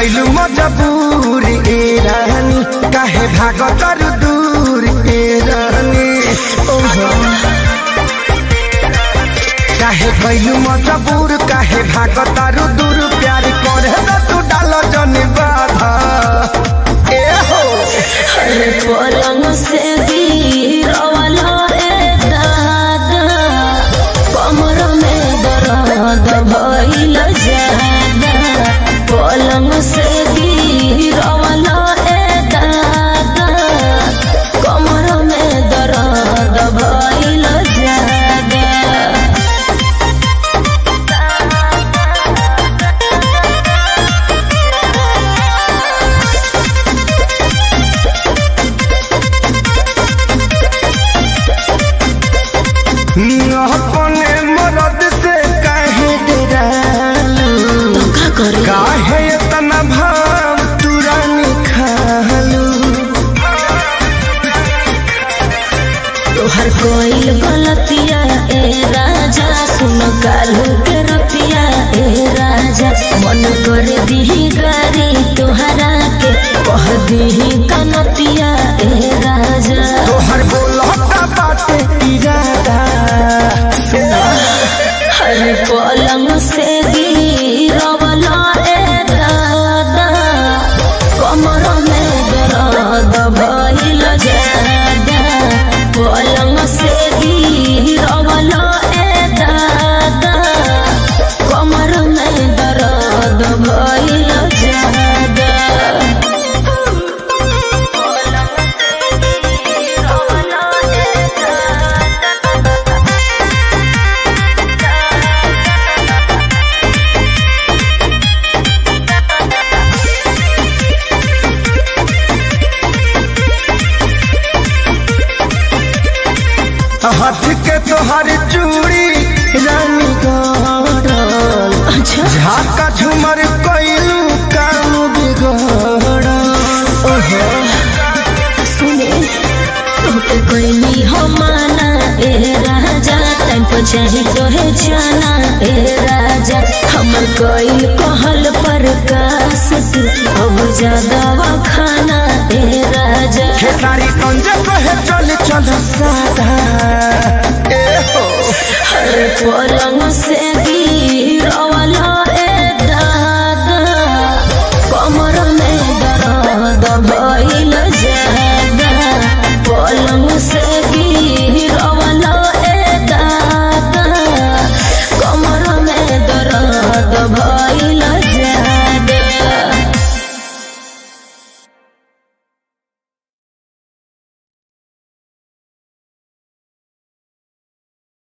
भैलू मजबूर ए रानी काहे भाग कर दूर ए रानी ओहो काहे भैलू मजबूर काहे भाग तारू दूर प्यार करे त तू डाल जन बाधा ए हो अरे पलंग से गिरवाला रे दादा कमर में दर्द भइल जादा पलंग से गिरवाला रे दादा कमर में दर्द भइल जादा अपने मरद से काहे डरालू तो का करे काहे इतना भाव तुरंत खालू तोहर कोई गलतिया ए राजा सुन कालू के रतिया ए राजा मन कर दी गारी तोहरा के कह दी कनतिया ए राजा तोहर बोलता बाटे इरादा हर पलंग से गिरवला ए दादा कमर में दर्द भइल जादा पलंग से गिरवला ए दादा कमर में दर्द भइल जादा पलंग से गिरवला ए दादा हाथ के तोहर चूड़ी रानी गड़ल अच्छा झाका झूमर कैलू काम बिगड़ल ओहो सुने तोके कोई हो माना ए राजा टाइम पर चाहे तोहे जाना ए राजा हमर कोई कहल पर कास तू अब ज्यादा खाना ए राजा खेसारी कंजे कहे चल चल सादा ए हो हर पलंग से